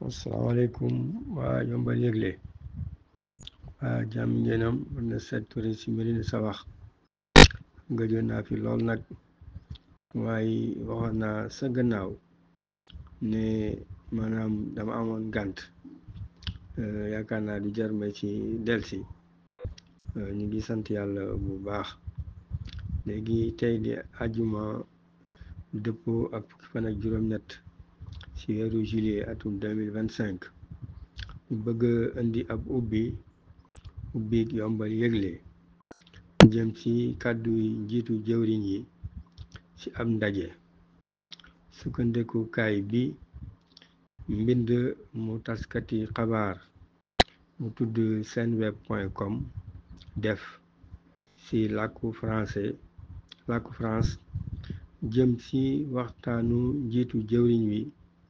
asalaamaaleykum waa yombal yëgle waa jàmm ngeenam mën na seet Touré si Médina Sabakh gëjoon naa fi lool nag waaye waxoon naa sa gannaaw ne maanaam dama amoon gànt yaakaar naa du jar ma ci delsi ñu ngi sant yàlla bu baax léegi tey di àjjuma dëppoo ak fukki fan ak juróom-ñett ci weeru juillet atum deux mille vingt cinq ñu bëgg indi ab ubbi ubbi yombal yëgle jëm ci kàddu njiitu jëwriñ yi ci ab ndaje sukkandikukaay bi mbind mu taskati xabaar mu tudd senweb point com def ci làkku français làkku France jëm ci waxtaanu njiitu jëwriñ wi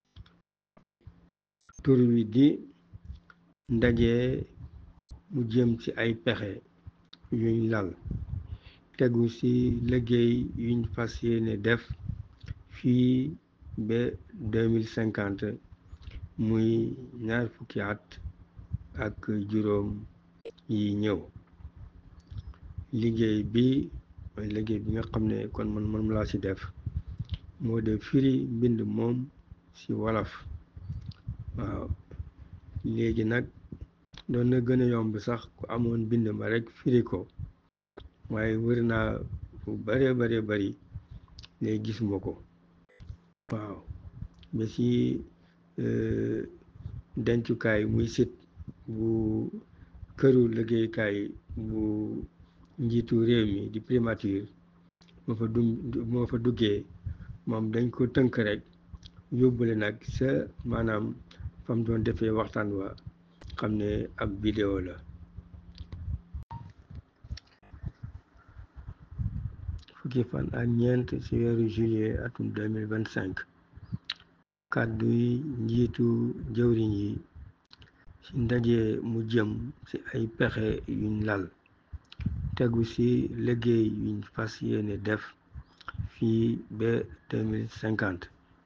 tur wi di ndaje mu jëm ci ay pexe yuñ lal tegu ci liggéey yuñ fas yéene def fii ba deux mille cinquante muy ñaar fukki at ak juróom yi ñëw liggéey bi mooy liggéey bi nga xam ne kon man man laa ci def moo de firi mbind moom ci wolof waaw léegi nag doon na gën a yomb sax ku amoon mbind ma rekk firi ko waaye wër naa fu bare bare bari léegi gisuma ko waaw ba ci dencukaay muy sit bu këru liggéeykaay bu njiitu réew mi di primature moo fa dum moo fa duggee moom dañ ko tënk rek yóbbule nag sa maanaam fam doon defee waxtaan wa xam ne ab vidéo la fukki fan ak ñeent ci weeru juillet atum deux mille vingt cinq kàddu yi njiitu jëwriñ yi ci ndaje mu jëm ci ay pexe yuñ lal tegu ci liggéey yuñ fas yéene def fii ba deux mille cinquante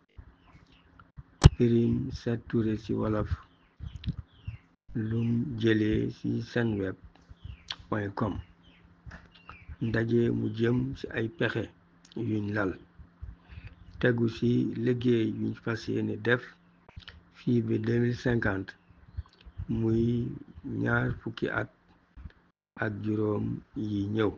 firim Seet Touré ci wolof lum jëlee ci senweb point com ndaje mu jëm ci ay pexe yuñ lal tegu ci liggéey yuñ fas yéene def fii ba deux mille cinquante muy ñaar fukki at ak juróom yi ñëw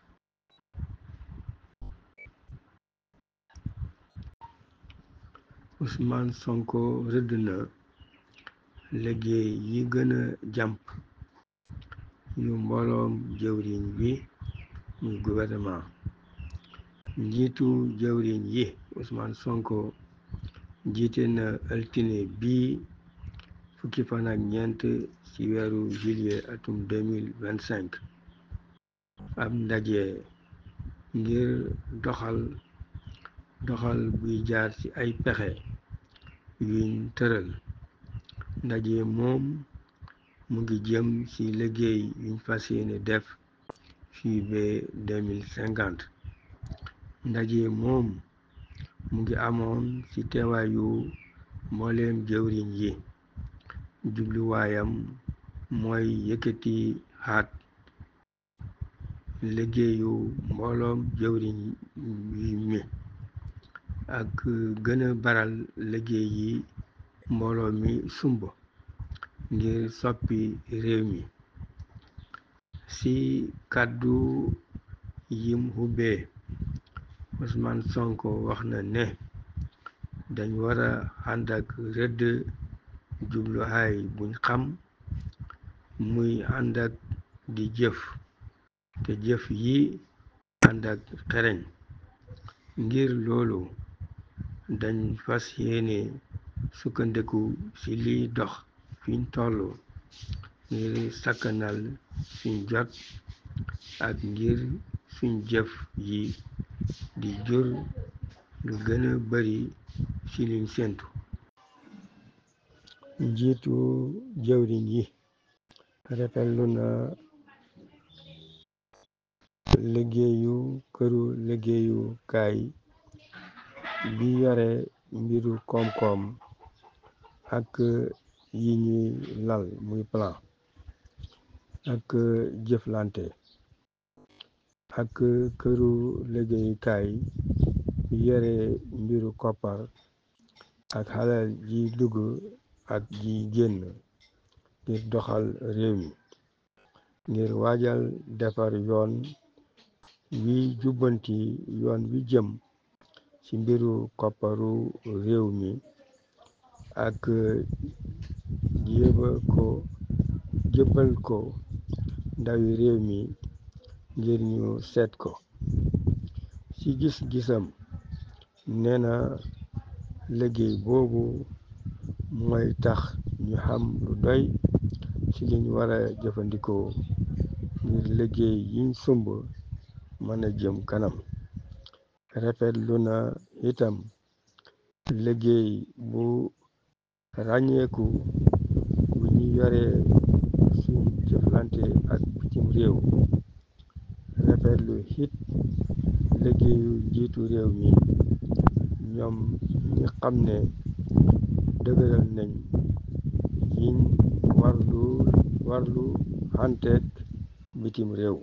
Ousmane Sonko rëdd na liggéey yi gën a jàmp yu mbooloom jëwriñ wi muy gouvernement njiitu jëwriñ yi Ousmane Sonko jiite na altine bii fukki fan ak ñeent ci weeru juillet atum deux mille vingt cinq ab ndaje ngir doxal doxal buy jaar ci ay pexe yuñ tëral ndaje moom mu ngi jëm ci liggéey yuñ fas yéene def fii ba deux mille cinquante ndaje moom mu ngi amoon ci teewaayu mbooleem jëwriñ yi jubluwaayam mooy yëkkati xaat liggéeyu mbooloom jëwriñ yi mi ak gën a baral liggéey yi mbooloo mi sumb ngir soppi réew mi ci kàddu yim xubbee Ousmane Sonko wax na ne dañ war a ànd ak rëdd jubluwaay buñ xam muy ànd ak di jëf te jëf yi ànd ak xereñ ngir loolu dañ fas yéene sukkandiku ci liy dox fiñ toll ngir sakkanal suñ jot ak ngir suñ jëf yi di jur lu gën a bari ci liñ séntu njiitu jëwriñ yi rafetlu na liggéeyu këru liggéeyukaay bi yore mbiru koom-koom ak yi ñuy lal muy plan ak jëflante ak këru liggéeyukaay yore mbiru koppar ak xalal ji dugg ak ji génn ngir doxal réew mi ngir waajal defar yoon wi jubbanti yoon wi jëm ci mbiru kopparu réew mi ak jéba ko jébbal ko ndawi réew mi ngir ñu seet ko ci gis-gisam nee na liggéey boobu mooy tax ñu xam lu doy ci liñ wara jëfandikoo ngir liggéey yiñ sumb mën a jëm kanam rafetlu na itam liggéey bu ràññeeku bu ñu yore suñ jëflante ak bitim réew rafetlu it liggéeyu njiitu réew mi ñoom ñi xam ne dëgëral nañ yiñ warlu warlu xanteeg bitim réew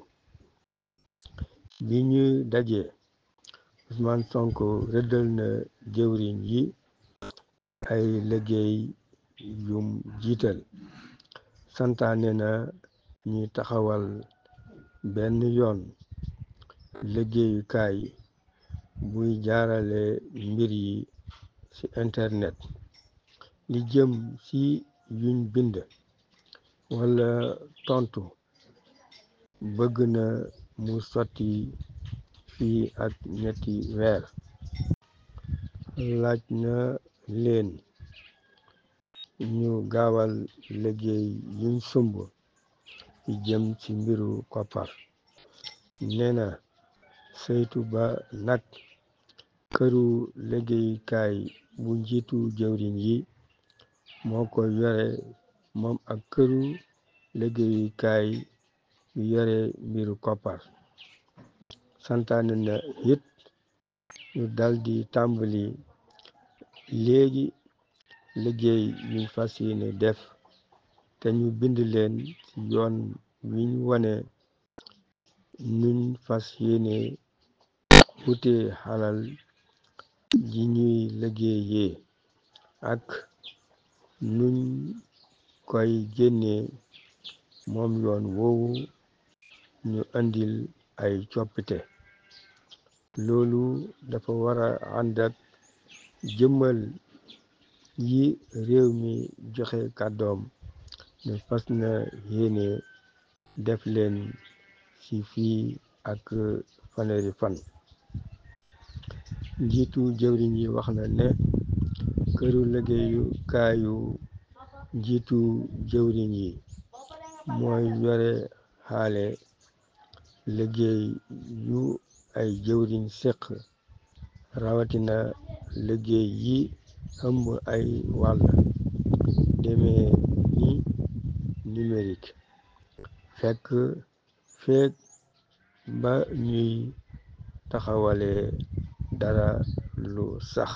bi ñu dajee Ousmane Sonko rëddal na jëwriñ yi ay liggéey yum jiital santaane na ñi taxawal benn yoon liggéeyukaay buy jaarale mbir yi ci internet li jëm ci yuñ bind wala tontu bëgg na mu sotti fii ak ñetti weer laaj na leen ñu gaawal liggéey yuñ sumb yi jëm ci mbiru koppar nee na saytu ba nag këru liggéeyukaay bu njiitu jëwriñ yi moo ko yore moom ak këru liggéeyukaay yu yore mbiru koppar santaane na it ñu daldi tàmbali léegi liggéey yuñ fas yéene def te ñu bind leen ci yoon wiñ wane nuñ fas yéene wute xalal ji ñuy liggéeyee ak nuñ koy génnee moom yoon woowu ñu andil ay coppite loolu dafa wara ànd ak jëmmal yi réew mi joxe kàddoom ne fas na yéene def leen ci fii ak fanweeri fan njiitu jëwriñ yi wax na ne këru liggéeyukaayu njiitu jëwriñ yi mooy yore xaale liggéey yu ay jëwriñ séq rawatina liggéey yi ëmb ay wàll demee ni numérique fekk feek ba ñuy taxawale dara lu sax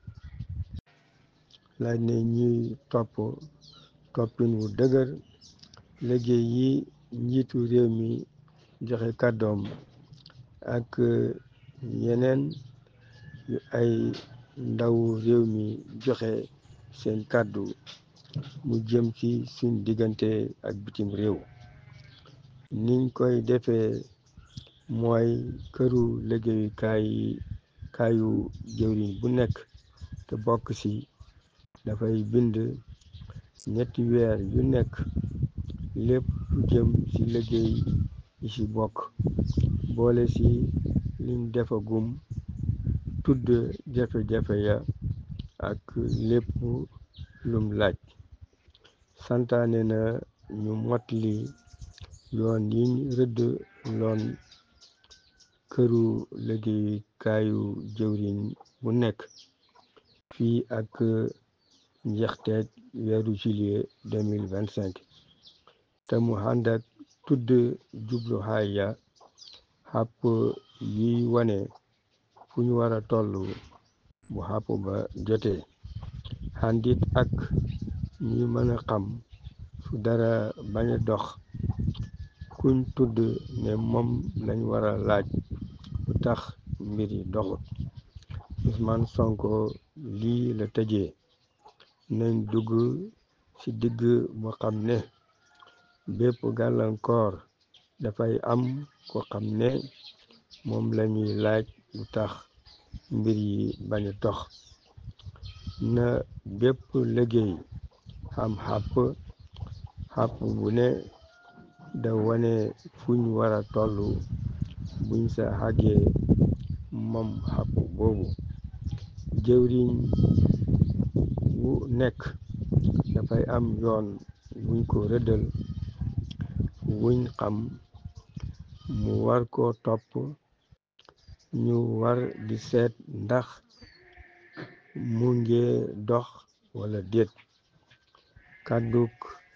laaj ne ñuy topp toppin wu dëgër liggéey yi njiitu réew mi joxe kàddoom ak yeneen yu ay ndawu réew mi joxe seen kàddu mu jëm ci suñ diggante ak bitim réew niñ koy defee mooy këru liggéeyukaay kaayu jëwriñ bu nekk te bokk ci dafay bind ñetti weer yu nekk lépp lu jëm ci liggéey yi ci bokk boole ci liñ defagum tudd jafe-jafe ya ak lépp lum laaj santaane na ñu mottali yoon yiñ rëdd loon këru liggéeyukaayu jëwriñ bu nekk fii ak njeexteeg weeru juillet 2025 te mu ànd ak tudd jubluwaay ya xàpp yuy wane fu ñu war a toll bu xàpp ba jotee àndit ak ñi mën a xam fu dara bañ a dox kuñ tudd ne moom lañ war a laaj lu tax mbir yi doxut Ousmane Sonko lii la tëjee nañ dugg ci digg boo xam ne bépp gàllankoor dafay am ko xam ne moom lañuy laaj lu tax mbir yi bañ a dox na bépp liggéey xam xàpp xàpp bu ne da wane fuñ war a toll buñ sa xàggee moom xàpp boobu jëwriñ wu nekk dafay am yoon wuñ ko rëddal wuñ xam mu war ko topp ñu war di seet ndax mu ngi dox wala déet kàdduk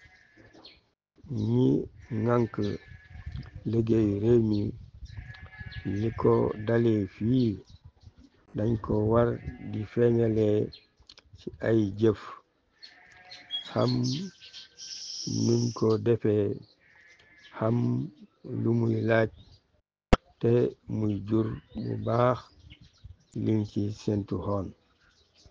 ñi ŋànk liggéeyu réew mi li ko dalee fii dañ ko war di feeñalee ci ay jëf xam nuñ ko defee xam lu muy laaj te muy jur bu baax liñ ci séntu xoon